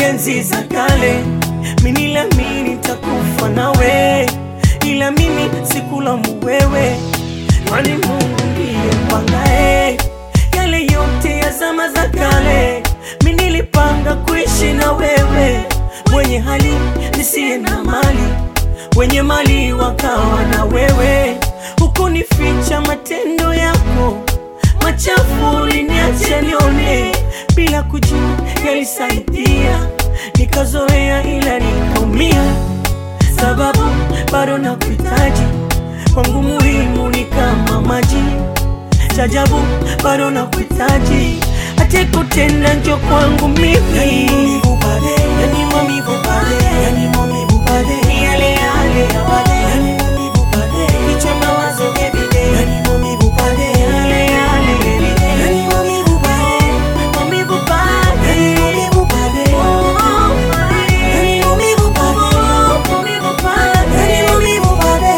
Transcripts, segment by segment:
enzi za kale, mimi niliamini nitakufa nawe, ila mimi sikulaumu wewe, kwani Mungu ndiye mpangae yale yote ya zama za kale. Mimi nilipanga kuishi na wewe, mwenye hali nisiye na mali, wenye mali wakawa na wewe, hukunificha matendo yako machafu uliniacha nione bila kujua yalisaidia, nikazoea ila nikaumia, sababu bado nakuhitaji, kwangu muhimu ni kama maji, chajabu bado nakuhitaji, hata kutenda njo kwangu mimi Yani maumivu pale, yani maumivu pale, ni yale yale ya wale, yani maumivu pale, kichwa mawazo every day, yani maumivu pale, yale yale every day, yani maumivu pale, maumivu pale, yani maumivu pale, oh, pale, yani maumivu pale, oh, maumivu pale, yani maumivu pale,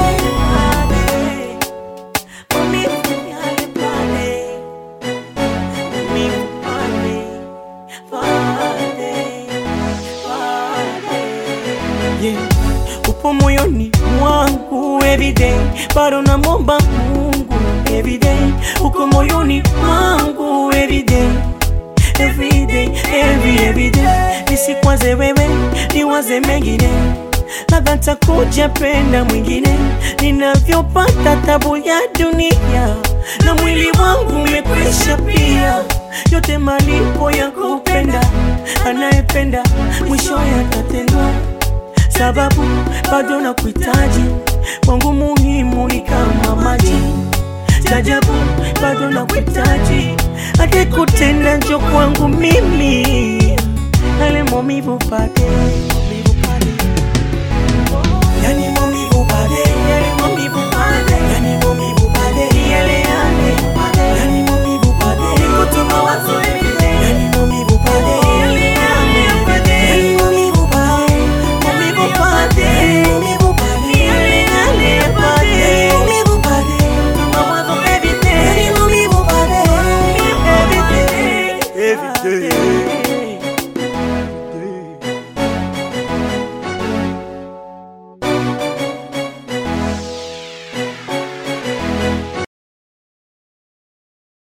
pale, maumivu yale pale, maumivu pale, pale, pale. Yeah. Upo moyoni mwangu everyday, bado namwomba Mungu everyday, uko moyoni mwangu everyday, everyday, every everyday. Nisikwaze wewe, niwaze mengine, labda ntakuja penda mwingine, ninavyopata tabu ya dunia na mwili wangu umekwisha pia, yote malipo ya kupenda, anayependa mwisho yatatendwa sababu bado nakuhitaji, kwangu muhimu ni kama maji, jajabu bado nakuhitaji, hata kutenda njo kwangu mimi